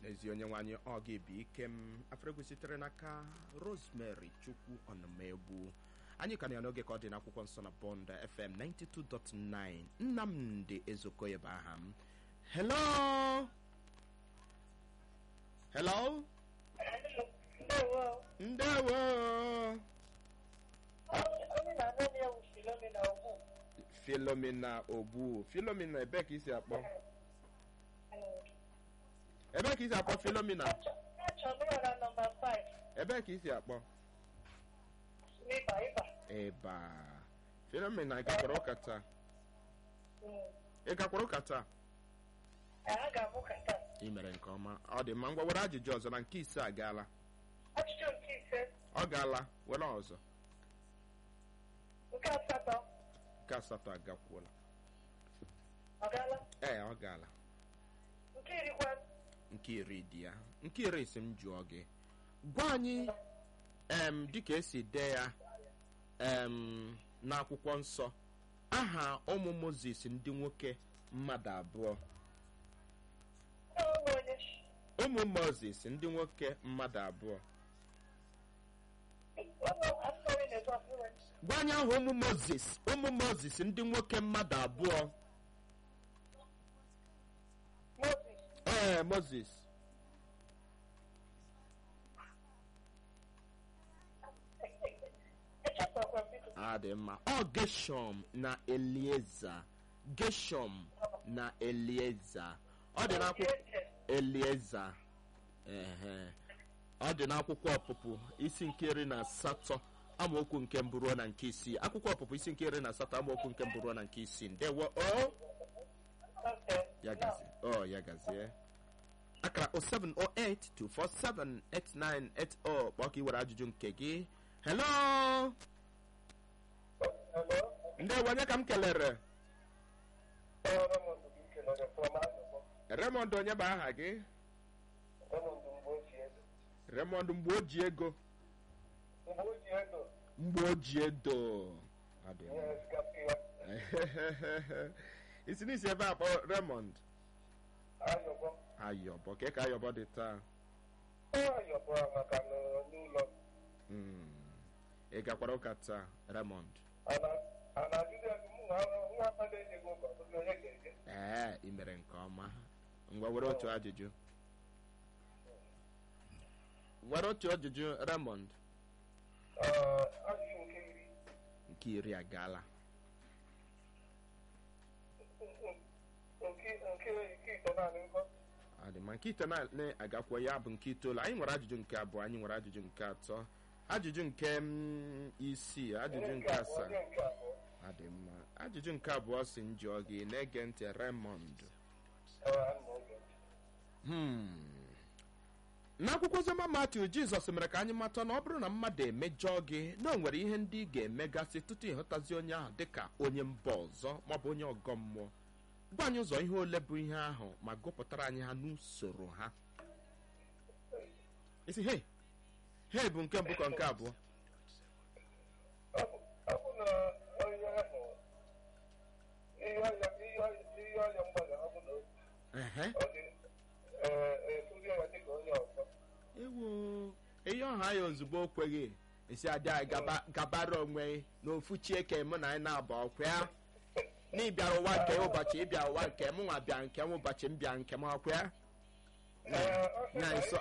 n'ezi onye nwanyị ọ ga-ebi ike m afrego sitere n'aka rosemary chukwu ọnụmegbu anyị ka na ya n'oge ka ọ dị n'akwụkwọ nsọ na bond fm 92.9 nnamdị ezokoye bụ aha m hello hello Ndewo. ndewo Onye na-anọ ya bụ Philomena Ogbu. filomena ogbu filomena ebe ka isi akpọ ebe ka isi akpọ filomena Achọrọ m na nọmba 5 ebe ka isi akpọ n'ịba ịba. eba filomena ị gakwara ụka taa Mm. ị gakwara ụka taa A ga-amụ ka taa. ị mere nke ọma ọ dị mma ngwa were ajụjụ ọzọ na nke ise agaala Ajụjụ nke ise, ọ gaala were ọzọ nke asatọ, nke asatọ agakwuola ọ gaala? ee ọ gaala Nke irikwa, nke iri dị ya nke iri si m jụọ gị gwa anyị em dịka esi dee ya em n'akwụkwọ nsọ aha ụmụ mozis ndị nwoke mmadụ abụọ ụmụ onye ụmụ mozis ndị nwoke mmadụ abụọ ụmụ asọrị na-ezo ọfụrụ. gwa anyị aha ụmụ mozis ụmụ mozis ndị nwoke mmadụ abụọ Moses, ee mozis echefukwa m biko. a dị mma ọ geshọm na elieza geshọm na elieza ọ dị n'akwụkwọ elieza ehe ọ dị n'akwụkwọ ọpụpụ isi nke iri na asatọ amaokwu nke mbụ ruo na nke isii akwụkwọ ọpụpụ isi nke iri na asatọ amaokwu nke mbụ ruo na nke isii ndewo o Okay. ya gazie o ya gazie akara 07082478980 kpọọ ka ị were ajụjụ nke gị hello Hello? ndewo onye ka m kelere Raymond Bike nọ from Azụkwọ. remond onye bụ aha gị Raymond mgbe ochie. remond mgbe o ji ego Mgbe ochie ego, mgbe o ji edo Ọ dị mma. ihe sikapụ ya. isi n'isi ebe a kpọ remond Ayọbọ. ayọbọ ka ka ayọbọ dị taa Ayọbọ maka n'ụlọ. Mm. ị gakwara ụka taa remond a na-ajụzi ego mụ na nwa mmadụ enyego ụgwọ ọbụzi onye ga-eje ee ị mere nke ọma ngwa were otu ajụjụ were otu ajụjụ remond ajụjụ nke iri nke iri agaala nke nke nke ito naanị nkọ ọ dị ma nke ite na-agakwa ya bụ nke itoolu anyị nwere ajụjụ nke abụọ anyị nwere ajụjụ nke atọ ajụjụ nke mm, isii ajụjụ nke asaa onye nke abụọ ọ dị mma ajụjụ nke abụọ si njụọ gị na-ege ntị remond Hmm. n'akwụkwọ oziọma matiu jizọs mere ka anyị mata na ọ bụrụ na mmadụ emejọọ gị na o nwere ihe ndị ị ga-emegasị tutu ịhụtazi onye ahụ dịka onye mba ọzọ maọbụ onye ọgọ mmụọ gwa anyị ụzọ ihe ole bụ ihe ahụ ma gụpụtara anyị ha n'usoro ha isi hei hei bụ nke mbụ ka nke abụọ ọ bụ na onye ahụ ihe ọya ihe ọya ihe ọya mgbada ọ bụ na ehe ọ dị efuzi ya dịka onye ọzọ ewo ihe ọha ya ozugbo o kweghị esi adị anyị gaba- gabara onwe n'ofu chieke mụ na anyị na-aba ọkwa ya na ịbịara ụwa nke ya ụbọchị ịbịa ụwa nke m nwa bịa nke m ụbọchị m bịa nke m ọkwa ya Ee, ọ sị na na nso